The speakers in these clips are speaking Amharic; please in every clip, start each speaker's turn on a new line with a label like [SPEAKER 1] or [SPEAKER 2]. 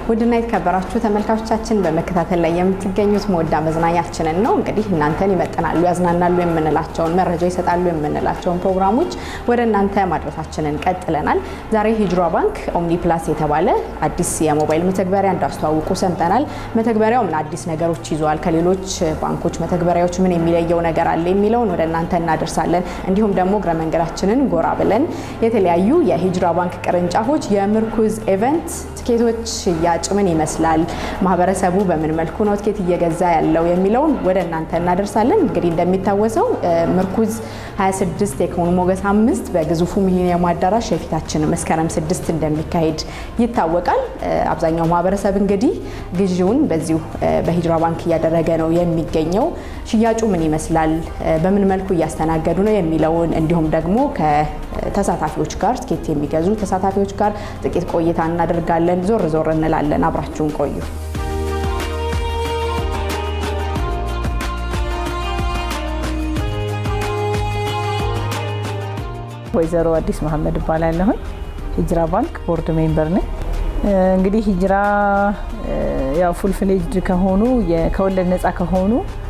[SPEAKER 1] ውድና የተከበራችሁ ተመልካቾቻችን በመከታተል ላይ የምትገኙት መወዳ መዝናኛችንን ነው። እንግዲህ እናንተን ይመጥናሉ፣ ያዝናናሉ የምንላቸውን መረጃ ይሰጣሉ የምንላቸውን ፕሮግራሞች ወደ እናንተ ማድረሳችንን ቀጥለናል። ዛሬ ሂጅራ ባንክ ኦምኒ ፕላስ የተባለ አዲስ የሞባይል መተግበሪያ እንዳስተዋውቁ ሰምተናል። መተግበሪያው ምን አዲስ ነገሮች ይዟል፣ ከሌሎች ባንኮች መተግበሪያዎች ምን የሚለየው ነገር አለ የሚለውን ወደ እናንተ እናደርሳለን። እንዲሁም ደግሞ እግረ መንገዳችንን ጎራ ብለን የተለያዩ የሂጅራ ባንክ ቅርንጫፎች የምርኩዝ ኢቨንት ትኬቶች ሽያጭ ምን ይመስላል፣ ማህበረሰቡ በምን መልኩ ነው ትኬት እየገዛ ያለው የሚለውን ወደ እናንተ እናደርሳለን። እንግዲህ እንደሚታወሰው ምርኩዝ 26 የኢኮኖሚ ሞገስ አምስት በግዙፉ ሚሊኒየም አዳራሽ የፊታችን መስከረም ስድስት እንደሚካሄድ ይታወቃል። አብዛኛው ማህበረሰብ እንግዲህ ግዢውን በዚሁ በሂጅራ ባንክ እያደረገ ነው የሚገኘው። ሽያጩ ምን ይመስላል፣ በምን መልኩ እያስተናገዱ ነው የሚለውን እንዲሁም ደግሞ ከተሳታፊዎች ጋር ትኬት የሚገዙ ተሳታፊዎች ጋር ጥቂት ቆይታ እናደርጋለን። ዞር ዞር እንላለን። አብራችሁን ቆዩ።
[SPEAKER 2] ወይዘሮ አዲስ መሀመድ እባላለሁኝ። ሂጅራ ባንክ ቦርድ ሜምበር ነኝ። እንግዲህ ሂጅራ ያው ፉል ፍሌጅድ ከሆኑ ከወለድ ነፃ ከሆኑ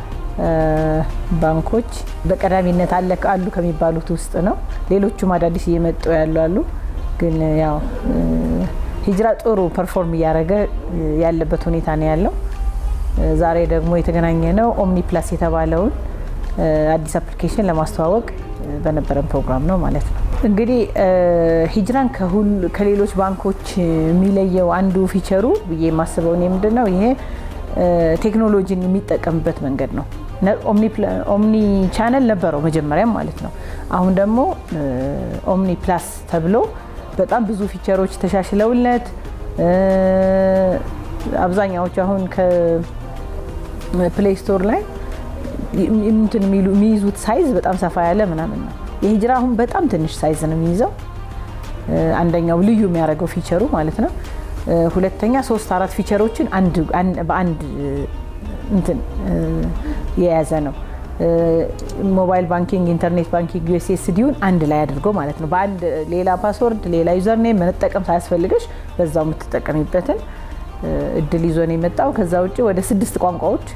[SPEAKER 2] ባንኮች በቀዳሚነት አለ አሉ ከሚባሉት ውስጥ ነው። ሌሎቹም አዳዲስ እየመጡ ያሉ አሉ። ግን ያው ሂጅራ ጥሩ ፐርፎርም እያደረገ ያለበት ሁኔታ ነው ያለው። ዛሬ ደግሞ የተገናኘ ነው ኦምኒ ፕላስ የተባለውን አዲስ አፕሊኬሽን ለማስተዋወቅ በነበረን ፕሮግራም ነው ማለት ነው። እንግዲህ ሂጅራን ከሌሎች ባንኮች የሚለየው አንዱ ፊቸሩ ብዬ የማስበው እኔ ምንድን ነው ይሄ ቴክኖሎጂን የሚጠቀምበት መንገድ ነው። ኦምኒ ቻነል ነበረው መጀመሪያም ማለት ነው። አሁን ደግሞ ኦምኒ ፕላስ ተብሎ በጣም ብዙ ፊቸሮች ተሻሽለውለት አብዛኛዎቹ አሁን ከፕሌይ ስቶር ላይ እንትን የሚይዙት ሳይዝ በጣም ሰፋ ያለ ምናምን ነው። የሂጅራ አሁን በጣም ትንሽ ሳይዝ ነው የሚይዘው። አንደኛው ልዩ የሚያደርገው ፊቸሩ ማለት ነው። ሁለተኛ ሶስት አራት ፊቸሮችን በአንድ እንትን የያዘ ነው። ሞባይል ባንኪንግ፣ ኢንተርኔት ባንኪንግ፣ ዩኤስኤስዲውን አንድ ላይ አድርጎ ማለት ነው። በአንድ ሌላ ፓስወርድ፣ ሌላ ዩዘር ኔም መጠቀም ሳያስፈልገሽ በዛው የምትጠቀሚበትን እድል ይዞ ነው የመጣው። ከዛ ውጭ ወደ ስድስት ቋንቋዎች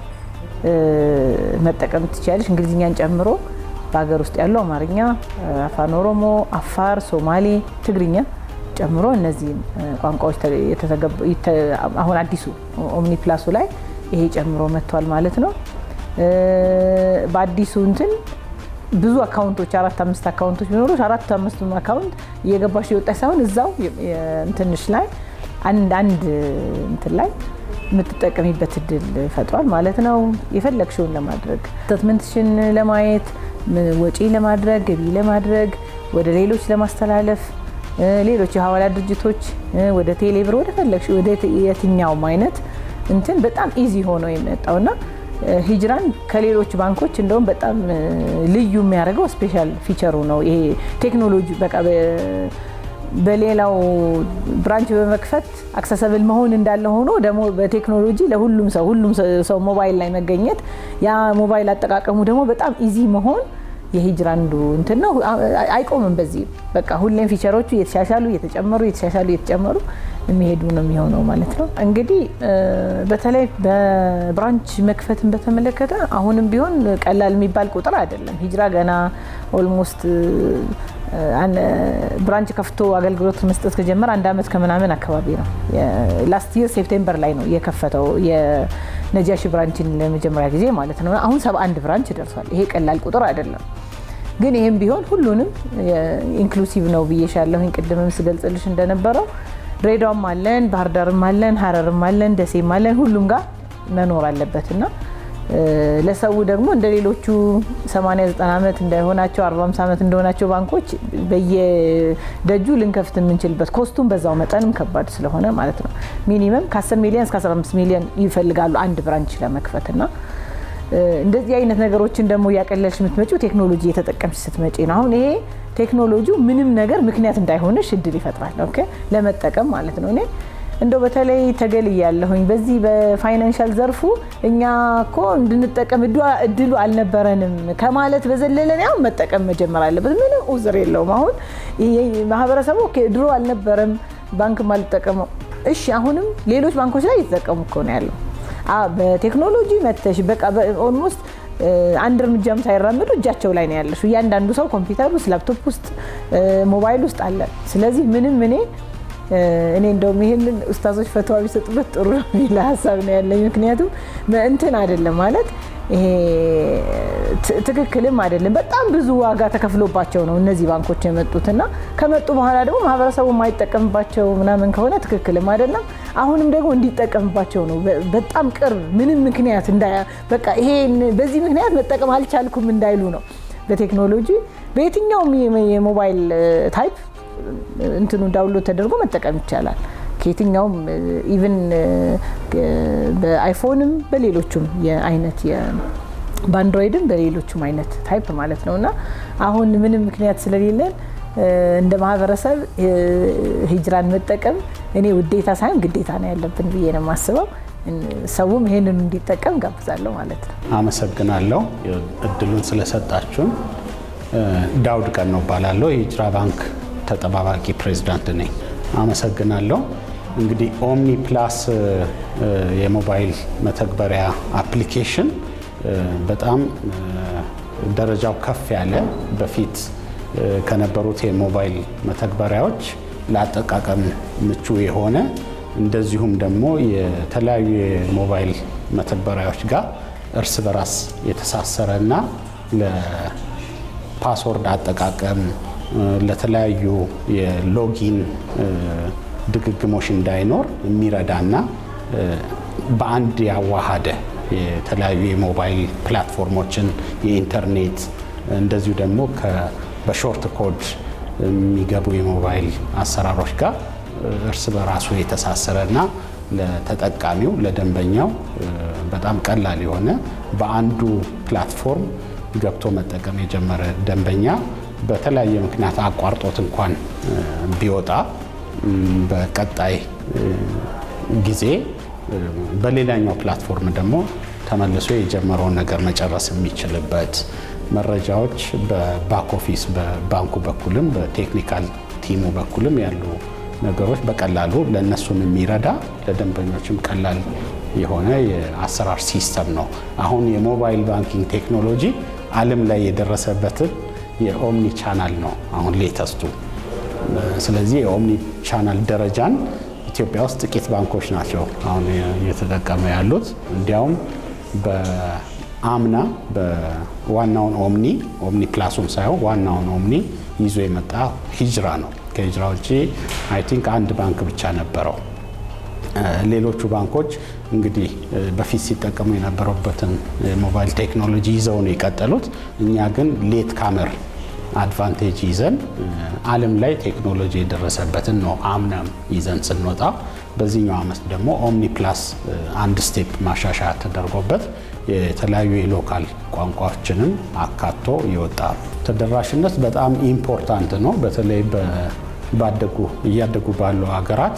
[SPEAKER 2] መጠቀም ትችላለች፣ እንግሊዝኛን ጨምሮ በሀገር ውስጥ ያለው አማርኛ፣ አፋን ኦሮሞ፣ አፋር፣ ሶማሌ፣ ትግርኛ ጨምሮ እነዚህን ቋንቋዎች አሁን አዲሱ ኦምኒ ፕላሱ ላይ ይሄ ጨምሮ መጥቷል ማለት ነው። በአዲሱ እንትን ብዙ አካውንቶች አራት አምስት አካውንቶች ቢኖሩሽ አራት አምስቱም አካውንት እየገባሽ የወጣች ሳይሆን እዛው እንትንሽ ላይ አንድ አንድ እንትን ላይ የምትጠቀሚበት እድል ፈጥሯል ማለት ነው። የፈለግሽውን ለማድረግ ስቴትመንትሽን ለማየት ወጪ ለማድረግ ገቢ ለማድረግ ወደ ሌሎች ለማስተላለፍ ሌሎች የሀዋላ ድርጅቶች ወደ ቴሌብር ወደ ፈለግሽ ወደ የትኛውም አይነት እንትን በጣም ኢዚ ሆኖ የመጣውና ሂጅራን ከሌሎች ባንኮች እንደውም በጣም ልዩ የሚያደርገው ስፔሻል ፊቸሩ ነው። ይሄ ቴክኖሎጂ በቃ በሌላው ብራንች በመክፈት አክሰሰብል መሆን እንዳለ ሆኖ ደግሞ በቴክኖሎጂ ለሁሉም ሰው ሁሉም ሰው ሞባይል ላይ መገኘት ያ ሞባይል አጠቃቀሙ ደግሞ በጣም ኢዚ መሆን የሂጅራ አንዱ እንትን ነው። አይቆምም በዚህ በቃ ሁሌም ፊቸሮቹ እየተሻሻሉ እየተጨመሩ እየተሻሻሉ እየተጨመሩ የሚሄዱ ነው የሚሆነው ማለት ነው። እንግዲህ በተለይ በብራንች መክፈትን በተመለከተ አሁንም ቢሆን ቀላል የሚባል ቁጥር አይደለም። ሂጅራ ገና ኦልሞስት ብራንች ከፍቶ አገልግሎት መስጠት ከጀመረ አንድ ዓመት ከምናምን አካባቢ ነው። ላስት ይር ሴፕቴምበር ላይ ነው የከፈተው የነጃሺ ብራንችን ለመጀመሪያ ጊዜ ማለት ነው። አሁን 71 ብራንች ደርሷል። ይሄ ቀላል ቁጥር አይደለም። ግን ይህም ቢሆን ሁሉንም ኢንክሉሲቭ ነው ብዬሻለሁኝ ቅድምም ስገልጽልሽ እንደነበረው ድሬዳዋም አለን፣ ባህር ዳርም አለን፣ ሀረርም አለን፣ ደሴም አለን። ሁሉም ጋር መኖር አለበት እና ለሰው ደግሞ እንደ ሌሎቹ 80 90 ዓመት እንዳይሆናቸው 40 ዓመት እንደሆናቸው ባንኮች በየደጁ ልንከፍት የምንችልበት ኮስቱም በዛው መጠንም ከባድ ስለሆነ ማለት ነው። ሚኒመም ከ10 ሚሊዮን እስከ 15 ሚሊዮን ይፈልጋሉ አንድ ብራንች ለመክፈት እና እንደዚህ አይነት ነገሮችን ደግሞ እያቀለልሽ የምትመጪው ቴክኖሎጂ እየተጠቀምሽ ስትመጪ ነው። አሁን ይሄ ቴክኖሎጂው ምንም ነገር ምክንያት እንዳይሆንሽ እድል ይፈጥራል። ኦኬ ለመጠቀም ማለት ነው። እኔ እንደው በተለይ ተገልያለሁኝ በዚህ በፋይናንሻል ዘርፉ እኛ እኮ እንድንጠቀም እድሉ አልነበረንም ከማለት በዘለለ ያው መጠቀም መጀመር አለበት። ምንም ኡዝር የለውም። አሁን ማህበረሰቡ ድሮ አልነበረም ባንክ አልጠቀመው እሺ አሁንም ሌሎች ባንኮች ላይ እየተጠቀሙ እኮ ነው ያለው። በቴክኖሎጂ መተሽ በቃ ኦልሞስት አንድ እርምጃም ሳይራመዱ እጃቸው ላይ ነው ያለሽ። እያንዳንዱ ሰው ኮምፒውተር ውስጥ፣ ላፕቶፕ ውስጥ፣ ሞባይል ውስጥ አለ። ስለዚህ ምንም እኔ እኔ እንደውም ይሄንን ኡስታዞች ፈተዋ ቢሰጡበት ጥሩ ነው የሚል ሀሳብ ነው ያለኝ። ምክንያቱም እንትን አይደለም ማለት ይሄ ትክክልም አይደለም። በጣም ብዙ ዋጋ ተከፍሎባቸው ነው እነዚህ ባንኮች የመጡት እና ከመጡ በኋላ ደግሞ ማህበረሰቡ የማይጠቀምባቸው ምናምን ከሆነ ትክክልም አይደለም። አሁንም ደግሞ እንዲጠቀምባቸው ነው በጣም ቅርብ ምንም ምክንያት በቃ ይሄን በዚህ ምክንያት መጠቀም አልቻልኩም እንዳይሉ ነው። በቴክኖሎጂ በየትኛውም የሞባይል ታይፕ እንትኑ ዳውንሎድ ተደርጎ መጠቀም ይቻላል። ከየትኛውም ኢቭን በአይፎንም በሌሎቹም የአይነት በአንድሮይድም በሌሎቹም አይነት ታይፕ ማለት ነው እና አሁን ምንም ምክንያት ስለሌለን እንደ ማህበረሰብ ሂጅራን መጠቀም እኔ ውዴታ ሳይሆን ግዴታ ነው ያለብን ብዬ ነው የማስበው። ሰውም ይሄንን እንዲጠቀም ጋብዛለሁ ማለት ነው።
[SPEAKER 3] አመሰግናለሁ እድሉን ስለሰጣችሁን። ዳውድ ቀን ነው እባላለሁ። የሂጅራ ባንክ ተጠባባቂ ፕሬዚዳንት ነኝ። አመሰግናለሁ። እንግዲህ ኦምኒ ፕላስ የሞባይል መተግበሪያ አፕሊኬሽን በጣም ደረጃው ከፍ ያለ በፊት ከነበሩት የሞባይል መተግበሪያዎች ለአጠቃቀም ምቹ የሆነ እንደዚሁም ደግሞ የተለያዩ የሞባይል መተግበሪያዎች ጋር እርስ በራስ የተሳሰረ እና ለፓስወርድ አጠቃቀም ለተለያዩ የሎጊን ድግግሞሽ እንዳይኖር የሚረዳና በአንድ ያዋሃደ የተለያዩ የሞባይል ፕላትፎርሞችን የኢንተርኔት እንደዚሁ ደግሞ በሾርት ኮድ የሚገቡ የሞባይል አሰራሮች ጋር እርስ በራሱ የተሳሰረ እና ለተጠቃሚው ለደንበኛው በጣም ቀላል የሆነ በአንዱ ፕላትፎርም ገብቶ መጠቀም የጀመረ ደንበኛ በተለያየ ምክንያት አቋርጦት እንኳን ቢወጣ በቀጣይ ጊዜ በሌላኛው ፕላትፎርም ደግሞ ተመልሶ የጀመረውን ነገር መጨረስ የሚችልበት መረጃዎች በባክ ኦፊስ በባንኩ በኩልም በቴክኒካል ቲሙ በኩልም ያሉ ነገሮች በቀላሉ ለእነሱም የሚረዳ ለደንበኞችም ቀላል የሆነ የአሰራር ሲስተም ነው። አሁን የሞባይል ባንኪንግ ቴክኖሎጂ ዓለም ላይ የደረሰበትን የኦምኒ ቻናል ነው አሁን ሌተስቱ። ስለዚህ የኦምኒ ቻናል ደረጃን ኢትዮጵያ ውስጥ ጥቂት ባንኮች ናቸው አሁን እየተጠቀመ ያሉት። እንዲያውም በአምና በዋናውን ኦምኒ ኦምኒ ፕላሱን ሳይሆን ዋናውን ኦምኒ ይዞ የመጣ ሂጅራ ነው። ከሂጅራ ውጭ አይ ቲንክ አንድ ባንክ ብቻ ነበረው። ሌሎቹ ባንኮች እንግዲህ በፊት ሲጠቀሙ የነበረበትን ሞባይል ቴክኖሎጂ ይዘው ነው የቀጠሉት። እኛ ግን ሌት ካመር አድቫንቴጅ ይዘን ዓለም ላይ ቴክኖሎጂ የደረሰበትን ነው አምናም ይዘን ስንወጣ፣ በዚህኛው ዓመት ደግሞ ኦምኒ ፕላስ አንድ ስቴፕ ማሻሻያ ተደርጎበት የተለያዩ የሎካል ቋንቋዎችንም አካቶ የወጣ ተደራሽነት በጣም ኢምፖርታንት ነው። በተለይ ባደጉ እያደጉ ባሉ ሀገራት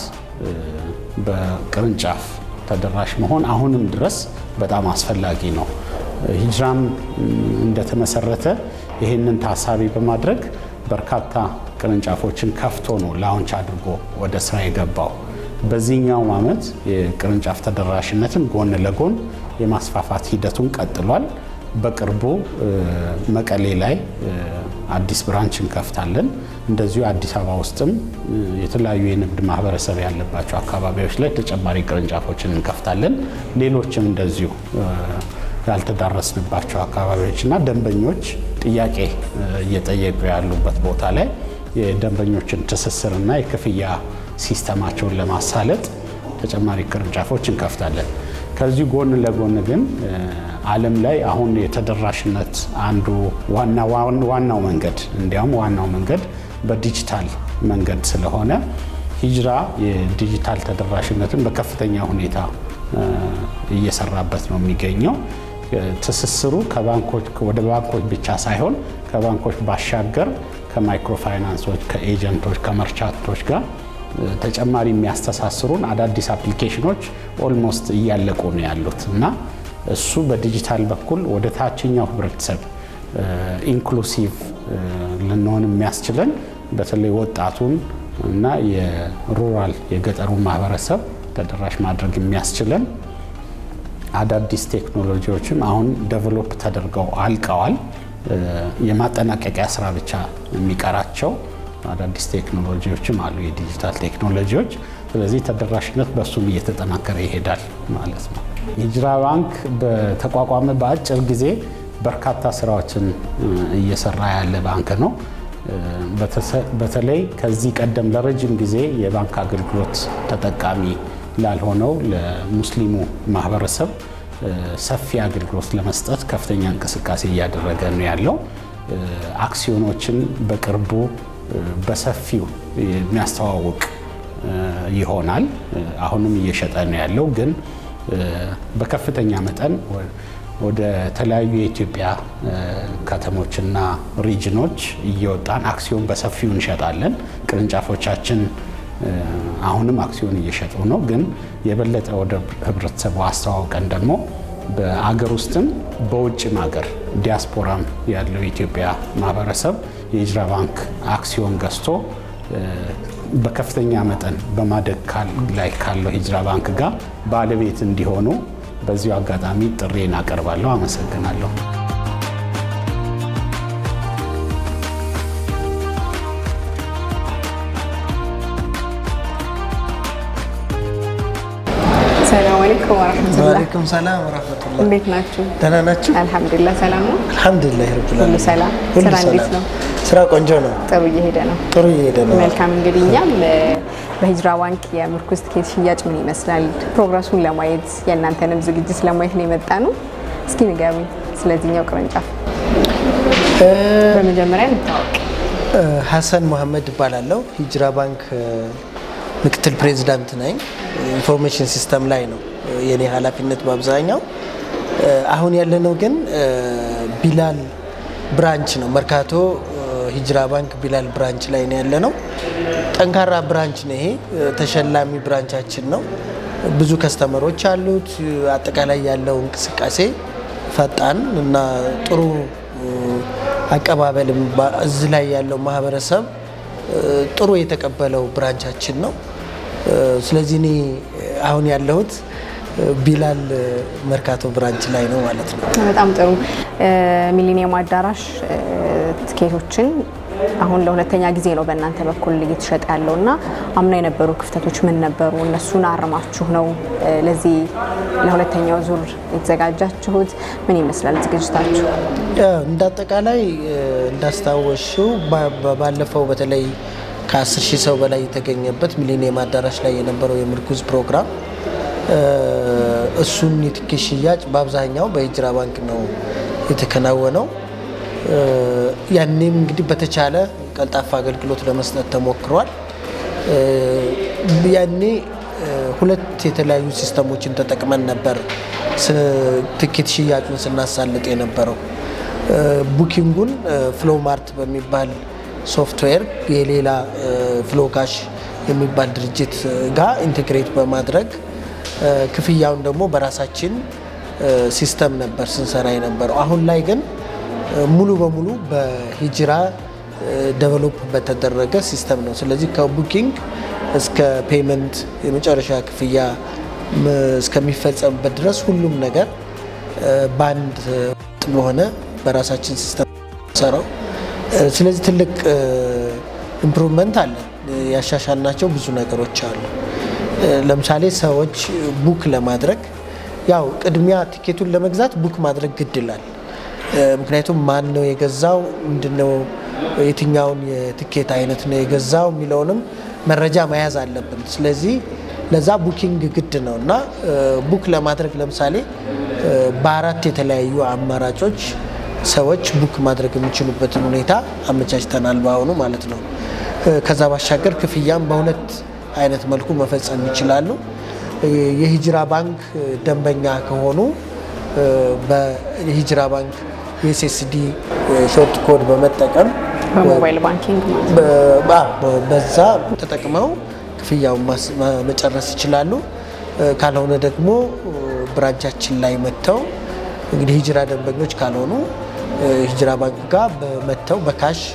[SPEAKER 3] በቅርንጫፍ ተደራሽ መሆን አሁንም ድረስ በጣም አስፈላጊ ነው። ሂጅራም እንደተመሰረተ ይህንን ታሳቢ በማድረግ በርካታ ቅርንጫፎችን ከፍቶ ነው ላውንች አድርጎ ወደ ስራ የገባው። በዚህኛውም ዓመት የቅርንጫፍ ተደራሽነትን ጎን ለጎን የማስፋፋት ሂደቱን ቀጥሏል። በቅርቡ መቀሌ ላይ አዲስ ብራንች እንከፍታለን። እንደዚሁ አዲስ አበባ ውስጥም የተለያዩ የንግድ ማህበረሰብ ያለባቸው አካባቢዎች ላይ ተጨማሪ ቅርንጫፎችን እንከፍታለን። ሌሎችም እንደዚሁ ያልተዳረስንባቸው አካባቢዎች እና ደንበኞች ጥያቄ እየጠየቁ ያሉበት ቦታ ላይ የደንበኞችን ትስስርና የክፍያ ሲስተማቸውን ለማሳለጥ ተጨማሪ ቅርንጫፎች እንከፍታለን። ከዚህ ጎን ለጎን ግን ዓለም ላይ አሁን የተደራሽነት አንዱ ዋናው መንገድ እንዲያውም ዋናው መንገድ በዲጂታል መንገድ ስለሆነ ሂጅራ የዲጂታል ተደራሽነትን በከፍተኛ ሁኔታ እየሰራበት ነው የሚገኘው። ትስስሩ ከባንኮች ወደ ባንኮች ብቻ ሳይሆን ከባንኮች ባሻገር ከማይክሮ ፋይናንሶች፣ ከኤጀንቶች፣ ከመርቻንቶች ጋር ተጨማሪ የሚያስተሳስሩን አዳዲስ አፕሊኬሽኖች ኦልሞስት እያለቁ ነው ያሉት እና እሱ በዲጂታል በኩል ወደ ታችኛው ህብረተሰብ ኢንክሉሲቭ ልንሆን የሚያስችለን በተለይ ወጣቱን እና የሩራል የገጠሩን ማህበረሰብ ተደራሽ ማድረግ የሚያስችለን አዳዲስ ቴክኖሎጂዎችም አሁን ደቨሎፕ ተደርገው አልቀዋል። የማጠናቀቂያ ስራ ብቻ የሚቀራቸው አዳዲስ ቴክኖሎጂዎችም አሉ፣ የዲጂታል ቴክኖሎጂዎች። ስለዚህ ተደራሽነት በእሱም እየተጠናከረ ይሄዳል ማለት ነው። ሂጅራ ባንክ በተቋቋመ በአጭር ጊዜ በርካታ ስራዎችን እየሰራ ያለ ባንክ ነው። በተለይ ከዚህ ቀደም ለረጅም ጊዜ የባንክ አገልግሎት ተጠቃሚ ላልሆነው ለሙስሊሙ ማህበረሰብ ሰፊ አገልግሎት ለመስጠት ከፍተኛ እንቅስቃሴ እያደረገ ነው ያለው። አክሲዮኖችን በቅርቡ በሰፊው የሚያስተዋውቅ ይሆናል። አሁንም እየሸጠ ነው ያለው፣ ግን በከፍተኛ መጠን ወደ ተለያዩ የኢትዮጵያ ከተሞችና ሪጅኖች እየወጣን አክሲዮን በሰፊው እንሸጣለን። ቅርንጫፎቻችን አሁንም አክሲዮን እየሸጡ ነው፣ ግን የበለጠ ወደ ህብረተሰቡ አስተዋውቀን ደግሞ በአገር ውስጥም በውጭም ሀገር ዲያስፖራም ያለው የኢትዮጵያ ማህበረሰብ የሂጅራ ባንክ አክሲዮን ገዝቶ በከፍተኛ መጠን በማደግ ላይ ካለው ሂጅራ ባንክ ጋር ባለቤት እንዲሆኑ በዚሁ አጋጣሚ ጥሬን አቀርባለሁ። አመሰግናለሁ።
[SPEAKER 1] ሰላም አለይኩም ወረሕመቱላህ።
[SPEAKER 4] ወአለይኩም ሰላም ወራህመቱላህ።
[SPEAKER 1] እንዴት ናችሁ?
[SPEAKER 4] ደህና ናችሁ?
[SPEAKER 1] አልሐምዱሊላህ ሰላም ነው።
[SPEAKER 4] አልሐምዱሊላህ ረብል
[SPEAKER 1] ሁሉ
[SPEAKER 4] ዓለሚን።
[SPEAKER 1] ሰላም?
[SPEAKER 4] ሁሉ
[SPEAKER 1] ስራ እንዴት
[SPEAKER 4] ሰላም።
[SPEAKER 1] ነው?
[SPEAKER 4] ስራ ቆንጆ ነው።
[SPEAKER 1] ጥሩ እየሄደ ነው።
[SPEAKER 4] ጥሩ እየሄደ ነው።
[SPEAKER 1] መልካም እንግዲህ እኛም እ፣ በሂጅራ ባንክ የምርኩዝ ትኬት ሽያጭ ምን ይመስላል ፕሮግረሱን ለማየት የእናንተንም ዝግጅት ለማየት ነው የመጣ ነው። እስኪ ንገሩኝ ስለዚህኛው ቅርንጫፍ በመጀመሪያ እንታወቅ።
[SPEAKER 4] እ፣ ሀሰን መሐመድ እባላለሁ። ሂጅራ ባንክ እ፣ ምክትል ፕሬዚዳንት ነኝ። ኢንፎርሜሽን ሲስተም ላይ ነው እ፣ የኔ ኃላፊነት በአብዛኛው። እ፣ አሁን ያለነው ግን እ፣ ቢላል ብራንች ነው። መርካቶ እ፣ ሂጅራ ባንክ ቢላል ብራንች ላይ ነው ያለነው። ጠንካራ ብራንች ነው ይሄ። እ፣ ተሸላሚ ብራንቻችን ነው። ብዙ ከስተመሮች አሉት። እ፣ አጠቃላይ ያለው እንቅስቃሴ ፈጣን እና ጥሩ እ፣ አቀባበልም ባ- እዚህ ላይ ያለው ማህበረሰብ እ፣ ጥሩ የተቀበለው ብራንቻችን ነው። እ፣ ስለዚህ እኔ አሁን ያለሁት እ፣ ቢላል እ፣ መርካቶ ብራንች ላይ ነው ማለት ነው።
[SPEAKER 1] በጣም ጥሩ እ፣ ሚሊኒየም አዳራሽ እ፣ ትኬቶችን አሁን ለሁለተኛ ጊዜ ነው በእናንተ በኩል እየተሸጠ ያለው እና አምና የነበሩ ክፍተቶች ምን ነበሩ? እነሱን አርማችሁ ነው እ፣ ለዚህ ለሁለተኛው ዙር የተዘጋጃችሁት? ምን ይመስላል ዝግጅታችሁ?
[SPEAKER 4] ያው እንደ አጠቃላይ እ፣ እንዳስታወሽው ባ- ባ- ባለፈው በተለይ ከ10 ሺህ ሰው በላይ የተገኘበት ሚሊኒየም አዳራሽ ላይ የነበረው የምርኩዝ ፕሮግራም እ፣ እሱን የትኬት ሽያጭ በአብዛኛው በሂጅራ ባንክ ነው የተከናወነው። እ፣ ያኔም እንግዲህ በተቻለ ቀልጣፋ አገልግሎት ለመስጠት ተሞክሯል። እ፣ ያኔ እ፣ ሁለት የተለያዩ ሲስተሞችን ተጠቅመን ነበር ስ- ትኬት ሽያጩን ስናሳልጥ የነበረው እ፣ ቡኪንጉን ፍሎ ማርት በሚባል ሶፍትዌር የሌላ ፍሎ ካሽ የሚባል ድርጅት ጋር ኢንቴግሬት በማድረግ እ፣ ክፍያውን ደግሞ በራሳችን እ፣ ሲስተም ነበር ስንሰራ የነበረው። አሁን ላይ ግን እ፣ ሙሉ በሙሉ በሂጅራ ደቨሎፕ በተደረገ ሲስተም ነው። ስለዚህ ከቡኪንግ እስከ ፔመንት የመጨረሻ ክፍያ ም- እስከሚፈጸምበት ድረስ ሁሉም ነገር እ፣ በአንድ እ፣ ወጥ በሆነ በራሳችን ሲስተም ሰራው። ስለዚህ ትልቅ ኢምፕሩቭመንት አለ። ያሻሻልናቸው ብዙ ነገሮች አሉ። እ፣ ለምሳሌ ሰዎች ቡክ ለማድረግ ያው ቅድሚያ ቲኬቱን ለመግዛት ቡክ ማድረግ ግድ ይላል። እ፣ ምክንያቱም ማን ነው የገዛው፣ ምንድነው፣ የትኛውን የትኬት አይነት ነው የገዛው የሚለውንም መረጃ መያዝ አለብን። ስለዚህ ለዛ ቡኪንግ ግድ ነው እና እ፣ ቡክ ለማድረግ ለምሳሌ እ፣ በአራት የተለያዩ አማራጮች ሰዎች ቡክ ማድረግ የሚችሉበትን ሁኔታ አመቻችተናል በአሁኑ ማለት ነው። እ፣ ከዛ ባሻገር ክፍያም በሁለት አይነት መልኩ መፈጸም ይችላሉ። እ፣ የሂጅራ ባንክ እ፣ ደንበኛ ከሆኑ እ፣ በሂጅራ ባንክ የኤስኤስዲ ሾርት ኮድ በመጠቀም
[SPEAKER 1] በሞባይል ባንኪንግ ማለት ነው።
[SPEAKER 4] በ- በ- በ- በዛ ተጠቅመው ክፍያውን ማስ- ማ- መጨረስ ይችላሉ። እ፣ ካልሆነ ደግሞ እ፣ ብራንቻችን ላይ መጥተው እንግዲህ ሂጅራ ደንበኞች ካልሆኑ እ፣ ሂጅራ ባንክ ጋር በመጥተው በካሽ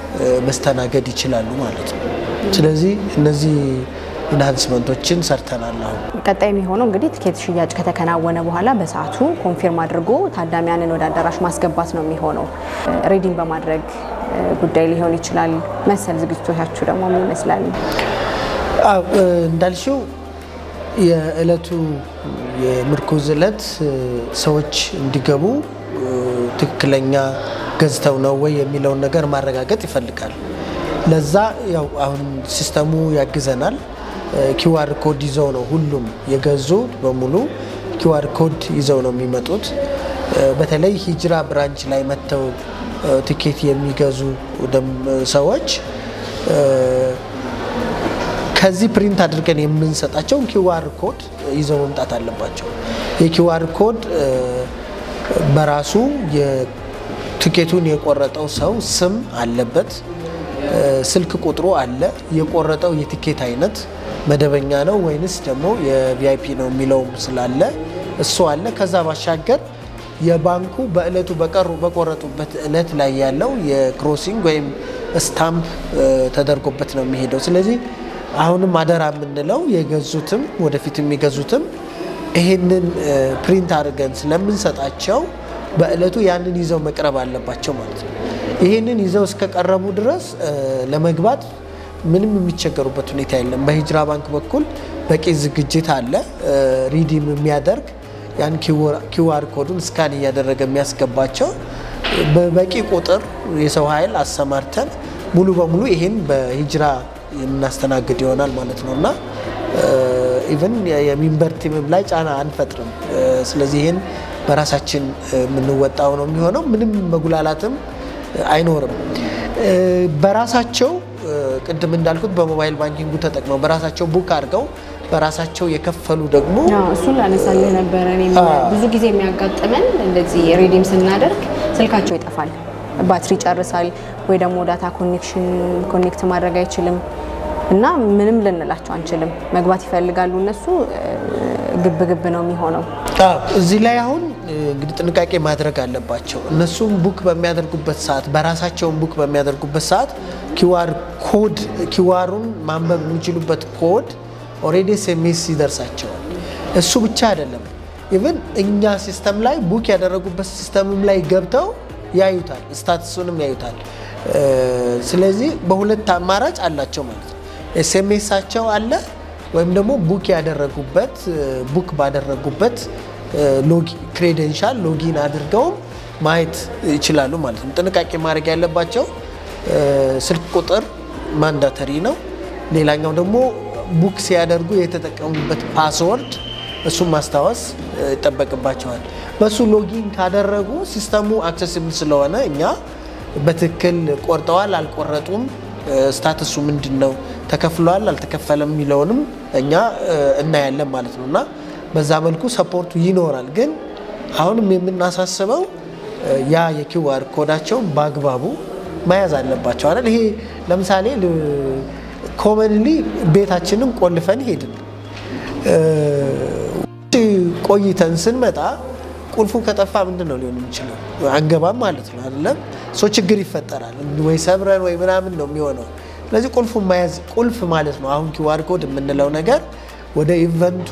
[SPEAKER 4] መስተናገድ ይችላሉ ማለት ነው። ስለዚህ እነዚህ ኢንሃንስመንቶችን ሰርተናል። አሁን
[SPEAKER 1] ቀጣይ የሚሆነው እንግዲህ ትኬት ሽያጭ ከተከናወነ በኋላ በሰዓቱ ኮንፊርም አድርጎ ታዳሚያንን ወደ አዳራሽ ማስገባት ነው የሚሆነው። ሬዲንግ በማድረግ ጉዳይ ሊሆን ይችላል። መሰል ዝግጅቶቻችሁ ደግሞ ምን ይመስላል?
[SPEAKER 4] አዎ እንዳልሽው የእለቱ የምርኩዝ እለት ሰዎች እንዲገቡ ትክክለኛ ገዝተው ነው ወይ የሚለውን ነገር ማረጋገጥ ይፈልጋል። ለዛ ያው አሁን ሲስተሙ ያግዘናል። ኪዋር ኮድ ይዘው ነው ሁሉም የገዙ በሙሉ ኪዋር ኮድ ይዘው ነው የሚመጡት። በተለይ ሂጅራ ብራንች ላይ መጥተው ትኬት የሚገዙ ሰዎች ከዚህ ፕሪንት አድርገን የምንሰጣቸውን ኪዋር ኮድ ይዘው መምጣት አለባቸው። የኪዋር ኮድ በራሱ ትኬቱን የቆረጠው ሰው ስም አለበት፣ ስልክ ቁጥሩ አለ፣ የቆረጠው የትኬት አይነት መደበኛ ነው ወይንስ ደግሞ የቪአይፒ ነው የሚለውም ስላለ እሱ አለ። ከዛ ባሻገር የባንኩ በእለቱ በቀሩ በቆረጡበት እለት ላይ ያለው የክሮሲንግ ወይም ስታምፕ ተደርጎበት ነው የሚሄደው። ስለዚህ አሁንም አደራ የምንለው የገዙትም ወደፊት የሚገዙትም ይሄንን ፕሪንት አድርገን ስለምንሰጣቸው በእለቱ ያንን ይዘው መቅረብ አለባቸው ማለት ነው። ይህንን ይዘው እስከቀረቡ ድረስ ለመግባት ምንም የሚቸገሩበት ሁኔታ የለም። በሂጅራ ባንክ በኩል በቂ ዝግጅት አለ። ሪዲም የሚያደርግ ያን ኪዋር ኮዱን ስካን እያደረገ የሚያስገባቸው በበቂ ቁጥር የሰው ኃይል አሰማርተን ሙሉ በሙሉ ይሄን በሂጅራ የምናስተናግድ ይሆናል ማለት ነው እና ኢቨን የሚንበር ቲምም ላይ ጫና አንፈጥርም። ስለዚህ ይህን በራሳችን የምንወጣው ነው የሚሆነው። ምንም መጉላላትም አይኖርም። በራሳቸው ቅድም እንዳልኩት በሞባይል ባንኪንጉ ተጠቅመው በራሳቸው ቡክ አድርገው በራሳቸው የከፈሉ ደግሞ
[SPEAKER 1] እሱን ላነሳልህ ነበረ። እኔም ብዙ ጊዜ የሚያጋጥመን እንደዚህ ሬዲም ስናደርግ ስልካቸው ይጠፋል፣ ባትሪ ይጨርሳል፣ ወይ ደግሞ ዳታ ኮኔክሽን ኮኔክት ማድረግ አይችልም እና ምንም ልንላቸው አንችልም። መግባት ይፈልጋሉ እነሱ ግብ ግብ ነው የሚሆነው።
[SPEAKER 4] እዚህ ላይ አሁን እንግዲህ ጥንቃቄ ማድረግ አለባቸው። እነሱም ቡክ በሚያደርጉበት ሰዓት በራሳቸውን ቡክ በሚያደርጉበት ሰዓት ኪዋር ኮድ ኪዋሩን ማንበብ የሚችሉበት ኮድ ኦልሬዲ ኤስኤምኤስ ይደርሳቸዋል። እሱ ብቻ አይደለም፣ ኢቭን እኛ ሲስተም ላይ ቡክ ያደረጉበት ሲስተምም ላይ ገብተው ያዩታል፣ ስታትሱንም ያዩታል። ስለዚህ በሁለት አማራጭ አላቸው ማለት ነው። ኤስኤምኤሳቸው አለ ወይም ደግሞ ቡክ ያደረጉበት ቡክ ባደረጉበት ክሬደንሻል ሎጊን አድርገውም ማየት ይችላሉ ማለት ነው። ጥንቃቄ ማድረግ ያለባቸው ስልክ ቁጥር ማንዳተሪ ነው። ሌላኛው ደግሞ ቡክ ሲያደርጉ የተጠቀሙበት ፓስወርድ እሱን ማስታወስ ይጠበቅባቸዋል። በሱ ሎጊን ካደረጉ ሲስተሙ አክሰሲብል ስለሆነ እኛ በትክክል ቆርጠዋል አልቆረጡም፣ ስታትሱ ምንድን ነው፣ ተከፍሏል አልተከፈለም የሚለውንም እኛ እናያለን ማለት ነው እና በዛ መልኩ ሰፖርቱ ይኖራል። ግን አሁንም የምናሳስበው ያ የኪዋር ኮዳቸውን በአግባቡ መያዝ አለባቸው አይደል? ይሄ ለምሳሌ ኮመንሊ ቤታችንን ቆልፈን ሄድን ቆይተን ስንመጣ ቁልፉ ከጠፋ ምንድን ነው ሊሆን የሚችለው? አንገባም ማለት ነው አይደለም? ሶ ችግር ይፈጠራል ወይ ሰብረን ወይ ምናምን ነው የሚሆነው። ስለዚህ ቁልፉ መያዝ ቁልፍ ማለት ነው። አሁን ኪዋር ኮድ የምንለው ነገር ወደ ኢቨንቱ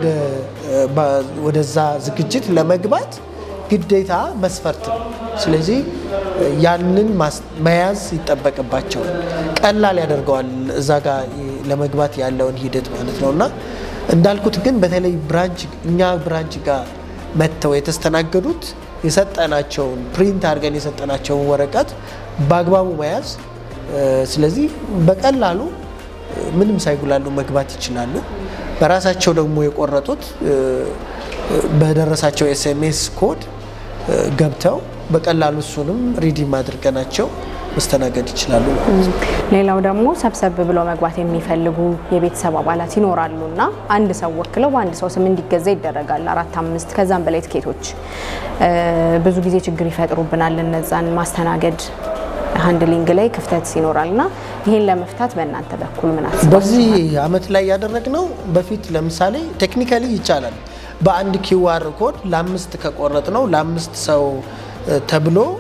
[SPEAKER 4] ወደዛ ዝግጅት ለመግባት ግዴታ መስፈርት ነው። ስለዚህ ያንን መያዝ ይጠበቅባቸዋል። ቀላል ያደርገዋል እዛ ጋር ለመግባት ያለውን ሂደት ማለት ነው እና እንዳልኩት ግን በተለይ ብራንች እኛ ብራንች ጋር መጥተው የተስተናገዱት የሰጠናቸውን ፕሪንት አድርገን የሰጠናቸውን ወረቀት በአግባቡ መያዝ፣ ስለዚህ በቀላሉ ምንም ሳይጉላሉ መግባት ይችላሉ። በራሳቸው ደግሞ የቆረጡት በደረሳቸው ኤስኤምኤስ ኮድ ገብተው በቀላሉ እሱንም ሪዲም አድርገናቸው መስተናገድ ይችላሉ።
[SPEAKER 1] ሌላው ደግሞ ሰብሰብ ብለው መግባት የሚፈልጉ የቤተሰብ አባላት ይኖራሉ እና አንድ ሰው ወክለው በአንድ ሰው ስም እንዲገዛ ይደረጋል። አራት አምስት ከዛም በላይ ትኬቶች ብዙ ጊዜ ችግር ይፈጥሩብናል። እነዛን ማስተናገድ ሃንድሊንግ ላይ ክፍተት ይኖራል እና ይህን ለመፍታት በእናንተ በኩል ምን አስባችሁ?
[SPEAKER 4] በዚህ አመት ላይ ያደረግነው በፊት ለምሳሌ ቴክኒካሊ ይቻላል። በአንድ ኪዋር ኮድ ለአምስት ከቆረጥ ነው ለአምስት ሰው ተብሎ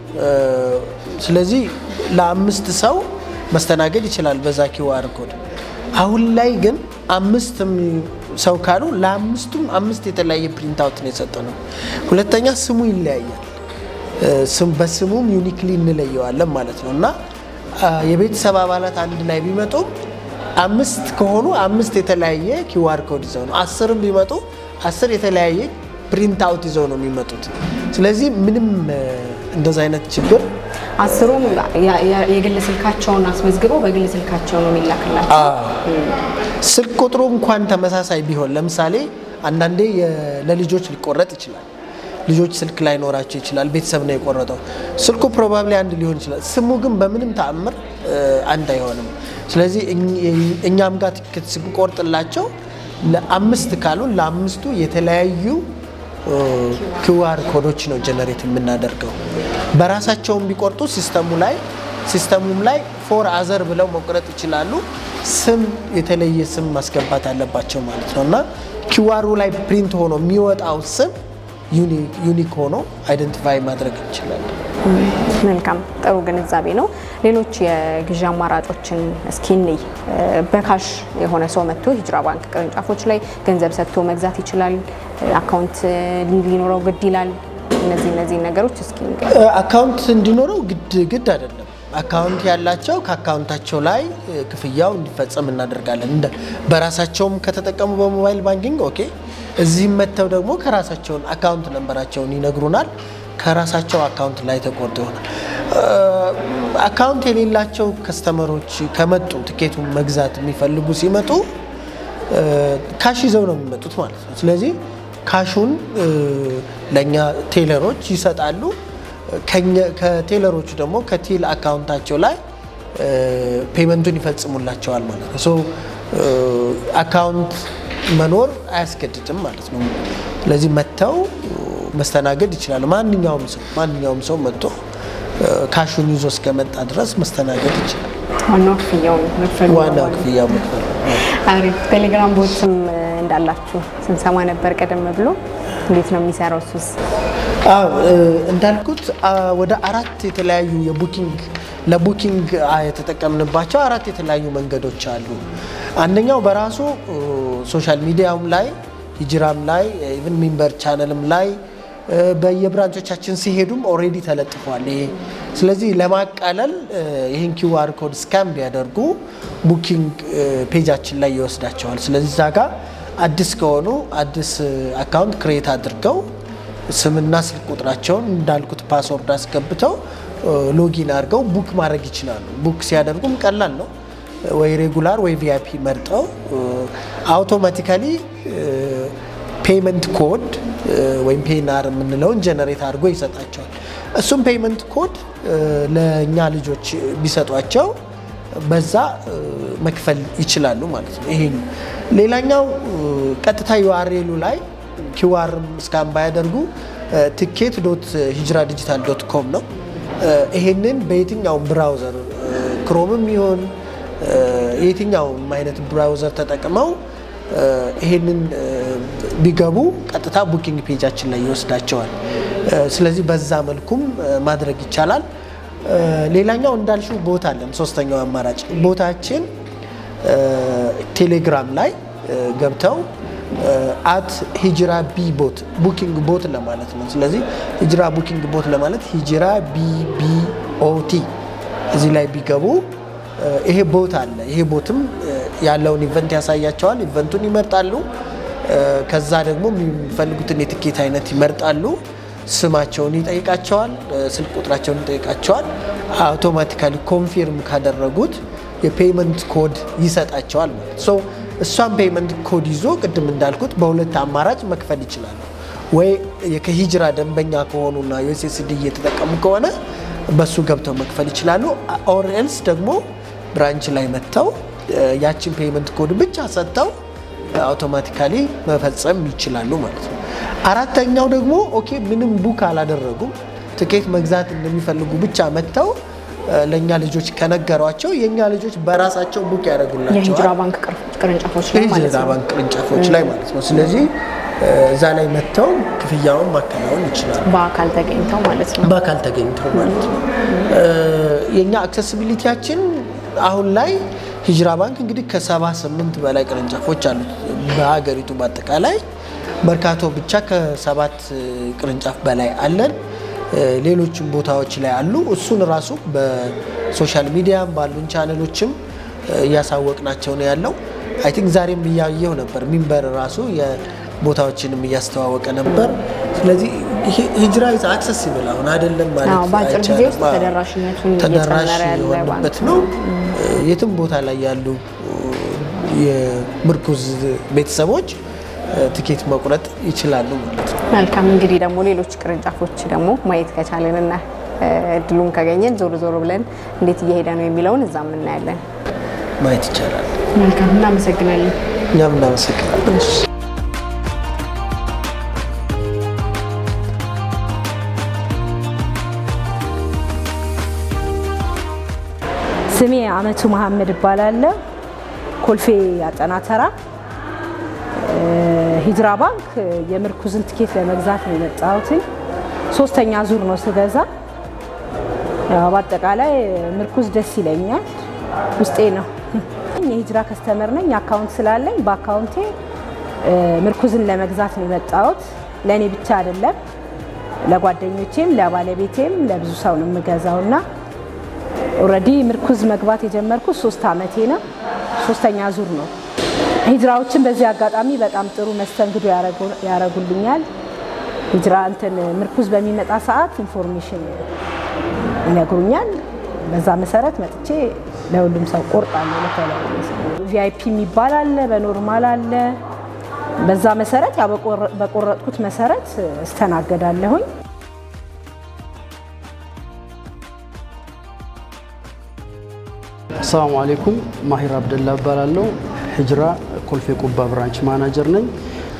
[SPEAKER 4] ስለዚህ ለአምስት ሰው መስተናገድ ይችላል በዛ ኪዋር ኮድ። አሁን ላይ ግን አምስት ሰው ካሉ ለአምስቱም አምስት የተለያየ ፕሪንት አውት ነው የሰጠ ነው። ሁለተኛ ስሙ ይለያያል። በስሙም ዩኒክሊ እንለየዋለን ማለት ነው እና የቤተሰብ አባላት አንድ ላይ ቢመጡም አምስት ከሆኑ አምስት የተለያየ ኪዋር ኮድ ይዘው ነው። አስርም ቢመጡ አስር የተለያየ ፕሪንት አውት ይዘው ነው የሚመጡት። ስለዚህ ምንም እንደዛ አይነት ችግር
[SPEAKER 1] አስሩም የግል ስልካቸውን አስመዝግበው በግል ስልካቸው ነው የሚላክላቸው።
[SPEAKER 4] ስልክ ቁጥሩ እንኳን ተመሳሳይ ቢሆን ለምሳሌ አንዳንዴ ለልጆች ሊቆረጥ ይችላል። ልጆች ስልክ ላይኖራቸው ይችላል። ቤተሰብ ነው የቆረጠው። ስልኩ ፕሮባብሊ አንድ ሊሆን ይችላል። ስሙ ግን በምንም ተአምር አንድ አይሆንም። ስለዚህ እኛም ጋር ትኬት ስንቆርጥላቸው ለአምስት ካሉን ለአምስቱ የተለያዩ ኪዋር ኮዶች ነው ጀነሬት የምናደርገው። በራሳቸውም ቢቆርጡ ሲስተሙ ላይ ሲስተሙም ላይ ፎር አዘር ብለው መቁረጥ ይችላሉ። ስም የተለየ ስም ማስገባት አለባቸው ማለት ነው እና ኪዋሩ ላይ ፕሪንት ሆኖ የሚወጣው ስም ዩኒክ ሆኖ አይደንቲፋይ ማድረግ እንችላለን።
[SPEAKER 1] መልካም ጥሩ ግንዛቤ ነው። ሌሎች የግዢ አማራጮችን እስኪ እንይ። በካሽ የሆነ ሰው መጥቶ ሂጅራ ባንክ ቅርንጫፎች ላይ ገንዘብ ሰጥቶ መግዛት ይችላል። አካውንት ሊኖረው ግድ ይላል። እነዚህ እነዚህ ነገሮች እስኪ
[SPEAKER 4] አካውንት እንዲኖረው ግድ ግድ አይደለም። አካውንት ያላቸው ከአካውንታቸው ላይ ክፍያው እንዲፈጸም እናደርጋለን። እንደ በራሳቸውም ከተጠቀሙ በሞባይል ባንኪንግ ኦኬ። እዚህም መጥተው ደግሞ ከራሳቸውን አካውንት ነንበራቸውን ይነግሩናል። ከራሳቸው አካውንት ላይ ተቆርጦ ይሆናል። አካውንት የሌላቸው ከስተመሮች ከመጡ ትኬቱን መግዛት የሚፈልጉ ሲመጡ ካሽ ይዘው ነው የሚመጡት ማለት ነው። ስለዚህ ካሹን ለእኛ ቴለሮች ይሰጣሉ። ከቴለሮቹ ደግሞ ከቲል አካውንታቸው ላይ ፔመንቱን ይፈጽሙላቸዋል ማለት ነው። ሶ አካውንት መኖር አያስገድድም ማለት ነው። ስለዚህ መጥተው መስተናገድ ይችላሉ። ማንኛውም ሰው ማንኛውም ሰው መጥቶ ካሹን ይዞ እስከመጣ ድረስ መስተናገድ ይችላል።
[SPEAKER 1] ዋናው ክፍያው መክፈሉ
[SPEAKER 4] ዋና ክፍያ መክፈል
[SPEAKER 1] አሪፍ። ቴሌግራም ቦትም እንዳላችሁ ስንሰማ ነበር ቀደም ብሎ። እንዴት ነው የሚሰራው እሱስ?
[SPEAKER 4] አዎ እንዳልኩት ወደ አራት የተለያዩ የቡኪንግ ለቡኪንግ የተጠቀምንባቸው አራት የተለያዩ መንገዶች አሉ። አንደኛው በራሱ ሶሻል ሚዲያም ላይ ሂጅራም ላይ ኢቭን ሚንበር ቻነልም ላይ በየብራንቾቻችን ሲሄዱም ኦልሬዲ ተለጥፏል ይሄ። ስለዚህ ለማቃለል ይህን ኪውአር ኮድ ስካን ቢያደርጉ ቡኪንግ ፔጃችን ላይ ይወስዳቸዋል። ስለዚህ እዛ ጋር አዲስ ከሆኑ አዲስ አካውንት ክሬት አድርገው ስምና ስልክ ቁጥራቸውን እንዳልኩት ፓስወርድ አስገብተው ሎጊን አድርገው ቡክ ማድረግ ይችላሉ። ቡክ ሲያደርጉም ቀላል ነው። ወይ ሬጉላር ወይ ቪአይፒ መርጠው አውቶማቲካሊ ፔመንት ኮድ ወይም ፔናር የምንለውን ጀነሬት አድርጎ ይሰጣቸዋል። እሱም ፔመንት ኮድ ለእኛ ልጆች ቢሰጧቸው በዛ መክፈል ይችላሉ ማለት ነው። ይሄ ሌላኛው ቀጥታ ዩአርኤሉ ላይ ኪዋር ስካን ባያደርጉ ትኬት ዶት ሂጅራ ዲጂታል ዶት ኮም ነው። ይሄንን በየትኛውም ብራውዘር ክሮምም ይሆን የትኛውም አይነት ብራውዘር ተጠቅመው ይሄንን ቢገቡ ቀጥታ ቡኪንግ ፔጃችን ላይ ይወስዳቸዋል። ስለዚህ በዛ መልኩም ማድረግ ይቻላል። ሌላኛው እንዳልሽው ቦታ አለን። ሶስተኛው አማራጭ ቦታችን ቴሌግራም ላይ ገብተው አት ሂጅራ ቢ ቦት ቡኪንግ ቦት ለማለት ነው። ስለዚህ ሂጅራ ቡኪንግ ቦት ለማለት ሂጅራ ቢቢኦቲ እዚህ ላይ ቢገቡ ይሄ ቦት አለ። ይሄ ቦትም ያለውን ኢቨንት ያሳያቸዋል። ኢቨንቱን ይመርጣሉ። ከዛ ደግሞ የሚፈልጉትን የትኬት አይነት ይመርጣሉ። ስማቸውን ይጠይቃቸዋል። ስልክ ቁጥራቸውን ይጠይቃቸዋል። አውቶማቲካሊ ኮንፊርም ካደረጉት የፔመንት ኮድ ይሰጣቸዋል ማለት ሶ እሷን ፔመንት ኮድ ይዞ ቅድም እንዳልኩት በሁለት አማራጭ መክፈል ይችላሉ። ወይ ከሂጅራ ደንበኛ ከሆኑና ዩኤስኤስዲ እየተጠቀሙ ከሆነ በሱ ገብተው መክፈል ይችላሉ። ኦር ኤልስ ደግሞ ብራንች ላይ መጥተው ያችን ፔመንት ኮድ ብቻ ሰጥተው አውቶማቲካሊ መፈጸም ይችላሉ ማለት ነው። አራተኛው ደግሞ ኦኬ ምንም ቡክ አላደረጉም ትኬት መግዛት እንደሚፈልጉ ብቻ መጥተው ለእኛ ልጆች ከነገሯቸው የእኛ ልጆች በራሳቸው ቡክ
[SPEAKER 1] የሂጅራ
[SPEAKER 4] ያደርጉላቸዋል
[SPEAKER 1] ባንክ ቅርንጫፎች ላይ ማለት
[SPEAKER 4] የሂጅራ
[SPEAKER 1] ነው።
[SPEAKER 4] ባንክ ቅርንጫፎች ላይ ማለት ነው። ስለዚህ እዛ ላይ መጥተው ክፍያውን ማከናወን ይችላሉ።
[SPEAKER 1] በአካል ተገኝተው ማለት ነው።
[SPEAKER 4] በአካል ተገኝተው ማለት ነው። የእኛ አክሰሲቢሊቲያችን አሁን ላይ ሂጅራ ባንክ እንግዲህ ከሰባ ስምንት በላይ ቅርንጫፎች አሉት በሀገሪቱ በአጠቃላይ መርካቶ ብቻ ከሰባት ቅርንጫፍ በላይ አለን። ሌሎችም ቦታዎች ላይ አሉ። እሱን ራሱ በሶሻል ሚዲያም ባሉን ቻነሎችም እያሳወቅናቸው ነው ያለው። አይ ቲንክ ዛሬም እያየው ነበር ሚንበር ራሱ ቦታዎችንም እያስተዋወቀ ነበር። ስለዚህ ሂጅራ አክሰሲብል አሁን አይደለም ማለት
[SPEAKER 1] በአጭር ጊዜ ውስጥ
[SPEAKER 4] አይቻልም።
[SPEAKER 1] ተደራሽነቱን
[SPEAKER 4] ተደራሽ
[SPEAKER 1] እየጨመረ ያለ
[SPEAKER 4] የሆነበት ነው። የትም ቦታ ላይ ያሉ የምርኩዝ ቤተሰቦች ትኬት መቁረጥ ይችላሉ ማለት ነው።
[SPEAKER 1] መልካም እንግዲህ ደግሞ ሌሎች ቅርንጫፎች ደግሞ ማየት ከቻለንና እድሉን ካገኘን ዞር ዞር ብለን እንዴት እየሄደ ነው የሚለውን እዛም እናያለን።
[SPEAKER 4] ማየት ይቻላል።
[SPEAKER 1] መልካም እናመሰግናለን።
[SPEAKER 4] እኛም እናመሰግናለን።
[SPEAKER 2] ስሜ አመቱ መሀመድ እባላለሁ። ኮልፌ አጠና ተራ ሂጅራ ባንክ የምርኩዝን ትኬት ለመግዛት ነው የመጣሁትኝ። ሶስተኛ ዙር ነው ስገዛ። ያው በአጠቃላይ ምርኩዝ ደስ ይለኛል፣ ውስጤ ነው። የሂጅራ ከስተመር ነኝ። አካውንት ስላለኝ በአካውንቴ ምርኩዝን ለመግዛት ነው የመጣሁት። ለእኔ ብቻ አይደለም፣ ለጓደኞቼም፣ ለባለቤቴም ለብዙ ሰው ነው የምገዛው እና ኦልሬዲ ምርኩዝ መግባት የጀመርኩት ሶስት አመቴ ነው። ሶስተኛ ዙር ነው። ሂጅራዎችን በዚህ አጋጣሚ በጣም ጥሩ መስተንግዶ ያደርጉልኛል። ሂጅራ እንትን ምርኩዝ በሚመጣ ሰዓት ኢንፎርሜሽን ይነግሩኛል። በዛ መሰረት መጥቼ ለሁሉም ሰው ቆርጣለሁ። ለተለያዩ ሰው ቪአይፒ የሚባል አለ፣ በኖርማል አለ። በዛ መሰረት ያው በቆረጥኩት መሰረት እስተናገዳለሁኝ።
[SPEAKER 5] አሰላሙ አሌይኩም ማሂር አብደላ እባላለሁ። ሂጅራ ኮልፌ ቁባ ብራንች ማናጀር ነኝ።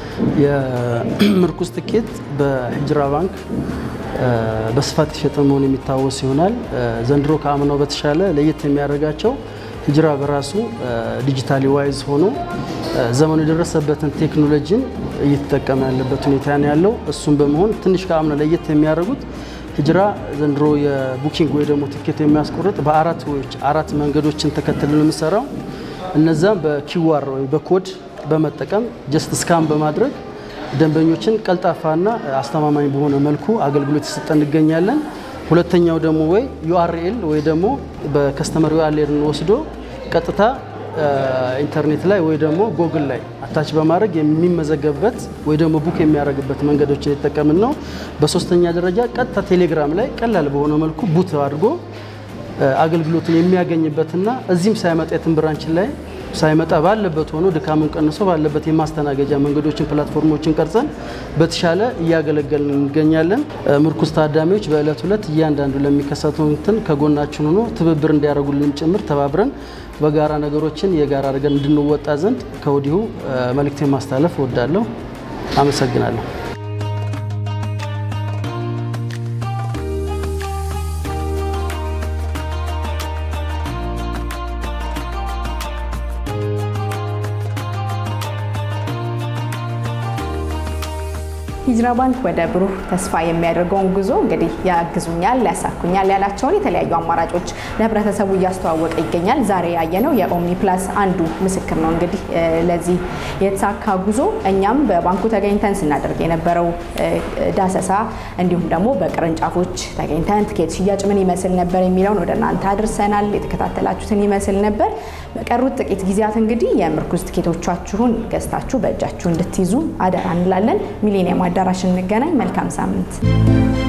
[SPEAKER 5] የምርኩዝ ትኬት በሂጅራ ባንክ በስፋት የሸጠ መሆኑ የሚታወስ ይሆናል። ዘንድሮ ከአምናው በተሻለ ለየት የሚያደርጋቸው ሂጅራ በራሱ ዲጂታሊ ዋይዝ ሆኖ ዘመኑ የደረሰበትን ቴክኖሎጂን እየተጠቀመ ያለበት ሁኔታ ነው ያለው። እሱም በመሆን ትንሽ ከአምና ለየት የሚያደርጉት ሂጅራ ዘንድሮ የቡኪንግ ወይ ደግሞ ትኬት የሚያስቆርጥ በአራት ወዎች አራት መንገዶችን ተከትለን የምንሰራው እነዛም በኪዋር ወይ በኮድ በመጠቀም ጀስት ስካን በማድረግ ደንበኞችን ቀልጣፋና አስተማማኝ በሆነ መልኩ አገልግሎት የሰጠ እንገኛለን። ሁለተኛው ደግሞ ወይ ዩአርኤል ወይ ደግሞ በከስተመር ዩአርኤልን ወስዶ ቀጥታ ኢንተርኔት ላይ ወይ ደግሞ ጎግል ላይ አታች በማድረግ የሚመዘገብበት ወይ ደግሞ ቡክ የሚያደርግበት መንገዶችን የተጠቀምን ነው። በሶስተኛ ደረጃ ቀጥታ ቴሌግራም ላይ ቀላል በሆነ መልኩ ቡት አድርጎ አገልግሎቱን የሚያገኝበትና እዚህም ሳይመጣ የትን ብራንችን ላይ ሳይመጣ ባለበት ሆኖ ድካሙን ቀንሶ ባለበት የማስተናገጃ መንገዶችን ፕላትፎርሞችን ቀርጸን በተሻለ እያገለገልን እንገኛለን። ምርኩዝ ታዳሚዎች በዕለት ሁለት እያንዳንዱ ለሚከሰተው እንትን ከጎናችን ሆኖ ትብብር እንዲያደርጉልን ጭምር ተባብረን በጋራ ነገሮችን የጋራ አድርገን እንድንወጣ ዘንድ ከወዲሁ መልእክቴን ማስተላለፍ እወዳለሁ። አመሰግናለሁ።
[SPEAKER 1] ሂጅራ ባንክ ወደ ብሩህ ተስፋ የሚያደርገውን ጉዞ እንግዲህ ያግዙኛል፣ ያሳኩኛል ያላቸውን የተለያዩ አማራጮች ለህብረተሰቡ እያስተዋወቀ ይገኛል። ዛሬ ያየነው የኦምኒ ፕላስ አንዱ ምስክር ነው። እንግዲህ ለዚህ የተሳካ ጉዞ እኛም በባንኩ ተገኝተን ስናደርግ የነበረው ዳሰሳ እንዲሁም ደግሞ በቅርንጫፎች ተገኝተን ትኬት ሽያጭ ምን ይመስል ነበር የሚለውን ወደ እናንተ አድርሰናል። የተከታተላችሁትን ይመስል ነበር። በቀሩት ጥቂት ጊዜያት እንግዲህ የምርኩዝ ትኬቶቻችሁን ገዝታችሁ በእጃችሁ እንድትይዙ አደራ እንላለን። ሚሊኒየም አዳራሽ እንገናኝ። መልካም ሳምንት